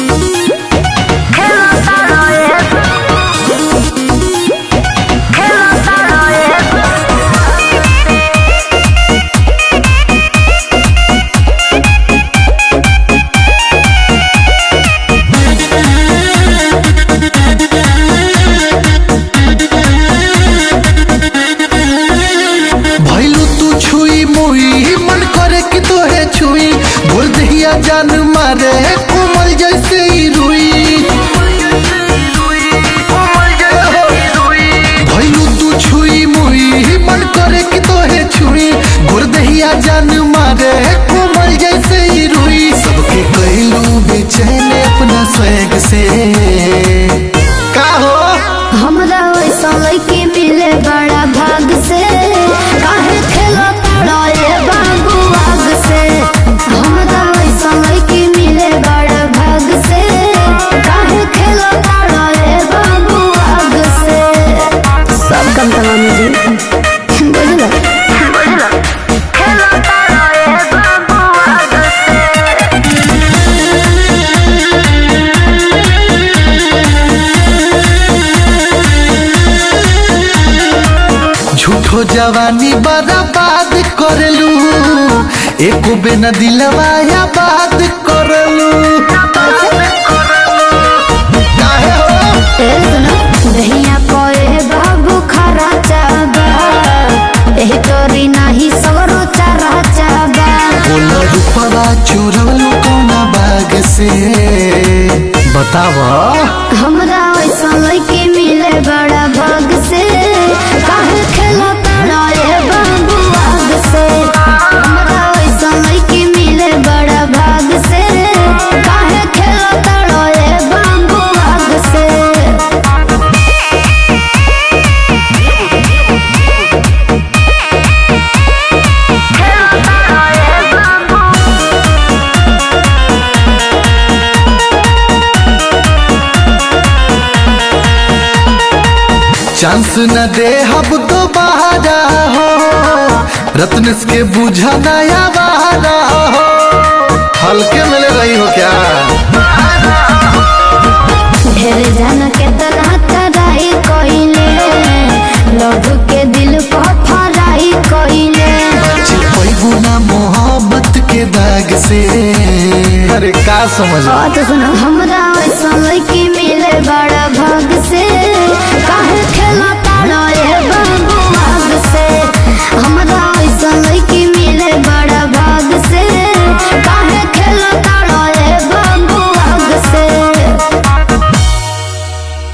भैलू तू छुई मुई मन करे कि तोहे छुई बोल दहिया जान मारे कोमल जैसे ही रुई भैलू तू छुई मुई मन करे कि तोहे छुई गोर दहिया जान मारे कोमल जैसे ही रुई सबके कहलू बेचैन अपना स्वैग से का हो हमरा वैसा लड़की मिले बड़ा भाग से काहे खेलो तारा ये बाबू आग से हमरा वैसा लड़की मिले बड़ा भाग से काहे खेलो तारा ये बाबू आग से सब कम तमाम जी बुझला बुझला खेलो तारा ये बाबू आग से झूठो जवानी बर्बाद करलू एको बेन दिलवा या बात करलू काहे हो दहिया कोए बाबू खरा चाबा एही तोरी नाही सगरो चारा चाबा बोला रूपवा चोरलू कौना बाग से बतावा हमरा वैसा लड़की मिले बड़ा भाग से काहे खेलो तारा ये बाबू आग से हमरा वैसा लड़की मिले बड़ा भाग से काहे खेलो तारा ये बाबू आग से चांस न दे हम दोबारा हो रत्नस के बुझा नया बहारा हो हल्के मिले रही हो क्या ढेर जन के तना तराई कइले लव के दिल को फराई कइले पैगु ना मोहब्बत के दाग से अरे का समझ बात सुनो हमरा वैसा लड़की मिले बड़ा भाग से काहे खेला तारा ये बाबू आग से हमरा वैसा लड़की